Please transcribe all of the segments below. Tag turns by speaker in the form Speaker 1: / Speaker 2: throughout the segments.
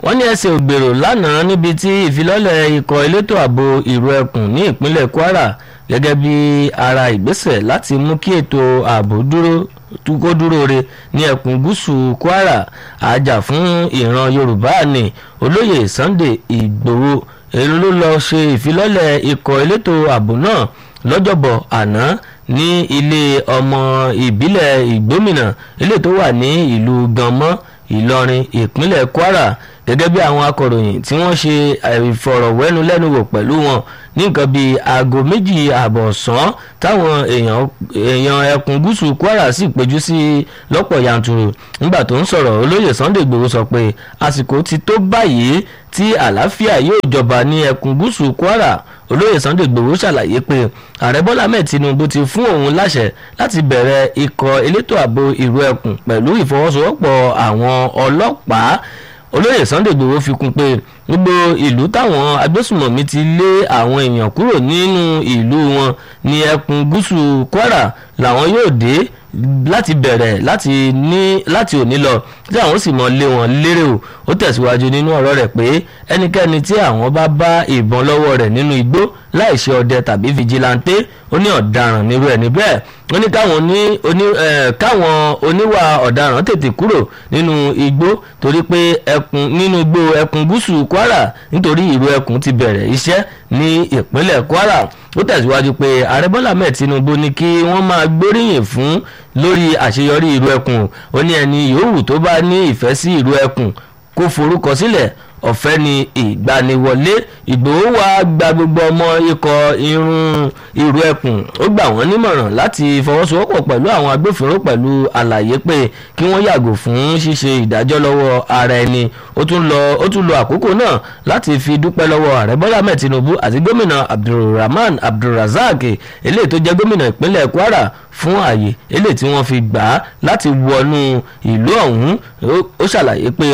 Speaker 1: wọ́n ní ẹsẹ̀ ògbèrò lánàá níbi tí ìfilọ́lẹ̀ ikọ̀ elétò ààbò ìró ẹkùn ní ìpínlẹ̀ kwara gẹ́gẹ́ bí ara ìgbésẹ̀ láti mú kí ètò ààbò dúró kó dúró re ní ẹkùn gúúsù kwara àjà fún ìran yorùbá ní olóyè sunday ìgbòho èyí ló lọ ṣe ìfilọ́lẹ̀ ikọ̀ elétò ààbò náà lọ́jọ́bọ̀ àná ní ilé ọmọ ìbílẹ̀ ìgbómìnà ilé tó wà ní ìlú ganmọ́ ìlọrin ìpínlẹ̀ kwara gẹ́gẹ́ bí àwọn akọ̀ròyìn tí wọ́n ṣe ìfọ̀rọ̀wẹ́nulẹ́nuwò pẹ̀lú wọn ní nǹkan bíi aago méjì ààbọ̀ ọ̀sán táwọn èèyàn ẹkùn gúúsù kwara sì péjú sí lọ́pọ̀ yanturu nígbà tó ń sọ̀rọ̀ olóyè sunday igbòho sọ pé àsìkò ti tó báyìí tí àlàáfíà yóò jọba ní ẹkùn gúúsù kwara olóyè sunday igbòho ṣàlàyé pé ààrẹ bọ́lá ahmed tinubu ti fún òun láṣẹ láti bẹ̀rẹ̀ ikọ̀ elétò ààbò ìró ẹkùn pẹ̀lú ìfọwọ́sowọ́pọ̀ àwọn ọlọ́pàá olóyè sunday igbòho fi kún pé gbogbo ìlú táwọn agbésùmọ̀mí ti lé àwọn èèyàn kúrò nínú ìlú wọn ní ẹkùn gúúsù kwara làwọn yóò dé láti bẹ̀rẹ̀ láti ní láti òní lọ tí àwọn sì mọ lé wọn lérè o ó tẹ̀síwájú nínú ọ̀rọ̀ rẹ̀ pé ẹnikẹ́ni tí àwọn bá bá ìbọn lọ́wọ́ rẹ̀ nínú igbó láìṣe ọdẹ tàbí fìjìláńté ó ní ọ̀daràn nírú ẹ̀ níbẹ̀ ó ní káwọn ní oní káwọn oníwà ọ̀daràn tètè kúrò nínú igbó torí pé ẹkùn nínú igbó ẹkùn gúúsù kwara nítorí ìró ẹkùn ti bẹ̀rẹ̀ iṣẹ́ ní ìpínlẹ̀ kwara ó tẹ̀síwájú pé ààrẹ bọ́lá mẹ́ẹ̀ tinubu ní kí wọ́n máa gbóríyìn fún lórí àṣeyọrí ìró ẹkùn ó ní ẹni yòówù tó bá ní ìfẹ́ sí ìró ẹkùn kó forúkọ sílẹ̀ ọ̀fẹ́ ni ìgbaniwọlé ìgbòho wa gba gbogbo ọmọ ikọ̀ irun ìrú ẹkùn ó gbà wọ́n nímọ̀ràn láti fọwọ́sowọ́pọ̀ pẹ̀lú àwọn agbófinró pẹ̀lú àlàyé pé kí wọ́n yàgò fún ṣíṣe ìdájọ́ lọ́wọ́ ara ẹni ó tún lọ ó tún lo àkókò náà láti fi dúpẹ́ lọ́wọ́ ààrẹ bọ́lá mẹ́ẹ̀ tinubu àti gómìnà abdulrahman abdulrazak eléyìí tó jẹ́ gómìnà ìpínlẹ̀ kwara fún ààyè eléyìí tí wọ́n fi gbà á láti wọnú ìlú ọ̀hún ó ṣàlàyé pé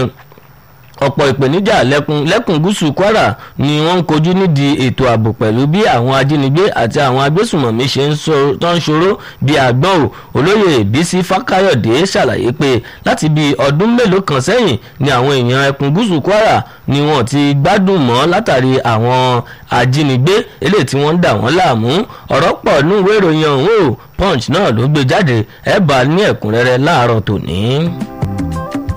Speaker 1: ọ̀pọ̀ ìpèníjà lẹ́kùn lẹ́kùn gúúsù kwara ni wọ́n ń kojú nídìí ètò ààbò pẹ̀lú bí àwọn ajínigbé àti àwọn agbésùmọ̀mí ṣe ń tó ń ṣòro bí àgbọ̀n ò olóyè bísí fákáyọ̀dé ṣàlàyé pé láti bí ọdún mélòó kan sẹ́yìn ni àwọn èèyàn ẹkùn gúúsù kwara ni wọ́n ti gbádùn mọ́ látàrí àwọn ajínigbé eléyìí tí wọ́n ń dà wọ́n láàmú ọ̀rọ̀ pọ̀ nínú ìwé ìròyìn ọ̀hún o punch náà ló gbé jáde ẹ̀ bá ní ẹ̀kúnrẹ́rẹ́ láàárọ̀ tòní.